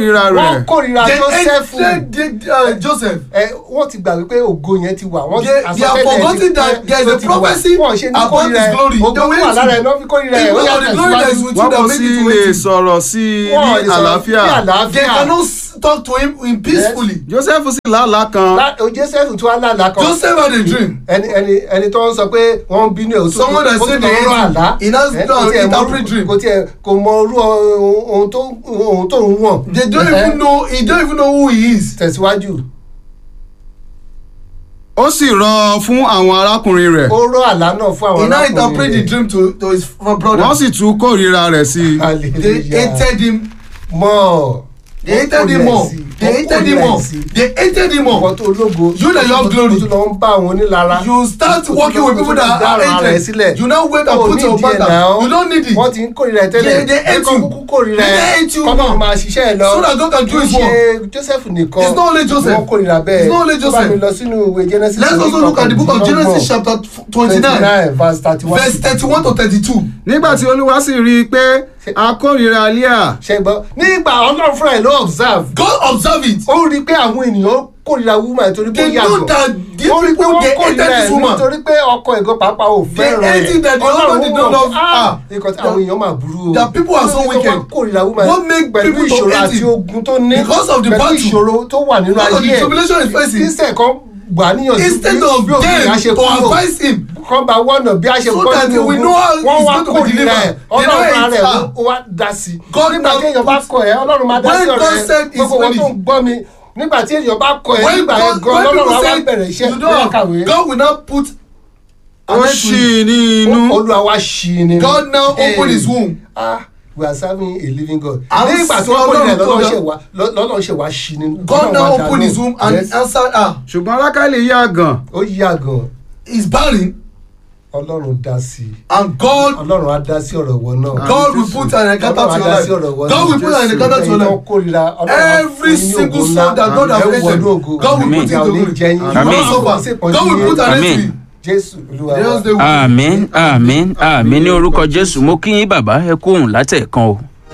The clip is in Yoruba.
kórìíra wọ́n rẹ̀ kórìíra They Jósẹ́fù hated uh, Joseph. ẹ wọ́n ti gbà wípé ògo yẹn ti wà wọ́n They- they have forgotten that there is a prophecy wọ́n ṣe ní about kórìíra his ẹ̀ glory. ògo They tó will wà hate lára you. ẹ̀ náà fi kórìíra ẹ̀ ó Because yà of the glory that is tẹ̀síwájú with you wọ́n that kò make sì it to lè waiting. sọ̀rọ̀ sí i Wọ́n ní lè sọ̀rọ̀ àlàáfíà ní àlàáfíà. They cannot s- talk to him in peacefully. joseph sì lálàá kan Lá- o joseph tún wá lálàá kan Joseph had a dream. ẹni ẹni ẹni tó ń sọ pé wọ́n ń bínú ẹ̀ ó tún Someone that ó tún said lọ they rọ hate àlá him. He now Ẹ, go kò and tiẹ̀ mọ interpret orú- dream. kò tiẹ̀ kò mọ orú ohun ohun tó ohun tó ń wọ̀n They don't Ẹ, even know. He don't even know who he is. tẹ̀síwájú ó sì rọ fún àwọn arákùnrin rẹ̀ ó rọ àlá náà fún àwọn He now arákùnrin interpret the rẹ̀. dream to to his brother. wọ́n sì tún kórìíra rẹ̀ sí i They Hallelujah. hated him. mọ́ They hated him more. They hated him more. They hated him ọkọ more. tó ológo You that you have glory. o tún lọ ń bá àwọn onílara You start O tún working lọ- with o people tún lọ that dá are ara rẹ̀ hated. sílẹ̀. You now wait and O put ní your ìdí ẹ̀ back náà. down. You don't need it. wọ́n ti ń kórìíra ẹ̀ tẹ́lẹ̀ They- they hate Ẹ̀kọ́ you. kúkú kórìíra They ẹ̀ hate you kọ́nà more. máa ṣiṣẹ́ ẹ̀ lọ So that God can do Kì í his ṣe Joseph nìkan It's not only Joseph. wọ́n kórìíra bẹ́ẹ̀ It's not only Tó bá Joseph. mi lọ sínú ìwé Genesis Let's also look at the book of Genesis chapter twenty-nine, verse thirty one verse thirty-one to thirty-two. nígbà tí olúwa sì rí i pé a kórìíra leah ṣẹgbọn nígbà Ọlọ́run fúnra ẹ̀ ló observe God observe it. ó rí i pé àwọn ènìyàn kórìíra woman torí pé ó They know yàgò that these ó rí i pé people, wọ́n they kórìíra hated ẹ̀ this woman. nítorí pé ọkọ ẹ̀gọ́ pàápàá ò fẹ́ràn hate it that the husband did not love her. nǹkan tí àwọn èèyàn máa burú o That people are so Ó ní pé wicked. wọ́n kórìíra woman What make pẹ̀lú people to ìṣòro hate àti him? ogun tó ní Because of the pẹ̀lú battle. ìṣòro tó wà nínú Because of the ayé tribulation he's facing. ìṣẹ́ kan gbà níyànjú Instead bí- of bí òbí them ìyá ṣe to kúrò advise him. kan bá wọ́nà bí a ṣe So bọ́ that nínú we ogun know how wọ́n he's wá going to be kórìíra ẹ̀ delivered. They know ọlọ́run it's rẹ̀ her. ó wá dá sí i God nígbà now tí èèyàn bá put- kọ ẹ̀ ọlọ́run máa dá When sí God ọ̀rọ̀ said ẹ̀ his gbogbo wọn tó ń finished. gbọ́ mi nígbà tí èèyàn bá kọ ẹ̀ When nígbà God yẹn gan when ọlọ́run people á wá say bẹ̀rẹ̀ iṣẹ́ you bẹ́ẹ̀ kàwé know God will now put ó an end to ṣì it. ní inú olúwa wá ṣí i ni God now Hey. open his womb. ah we are serving a living God À ń nígbà tí sin wọ́n kọ́ Ọlọ́run ilẹ̀ tó lọ́lọ́run dá. ṣe wá lọ́lọ́run ṣe wá ṣí i ni God now Ọlọ́run wá dá open his lóhùn. womb and Yes. answered her. ṣùgbọ́n rákàlì yá gan ó yá gan He's barren ọlọ́run dá sí i and God ọlọ́run á dá sí ọ̀rọ̀ wọn náà. God will put an encounter to Ọlọ́run á dá sí your ọ̀rọ̀ life. wọn God will put an encounter to your life. Every single soul that God has created, God will put Amen. into glory. You Amen. will suffer. God will put an end to Amen. it. jésù olúwa Just wa. the àmín àmín àmín ní orúkọ jésù mo kí yín bàbá ẹ kóhùn látẹ̀ẹ̀kan o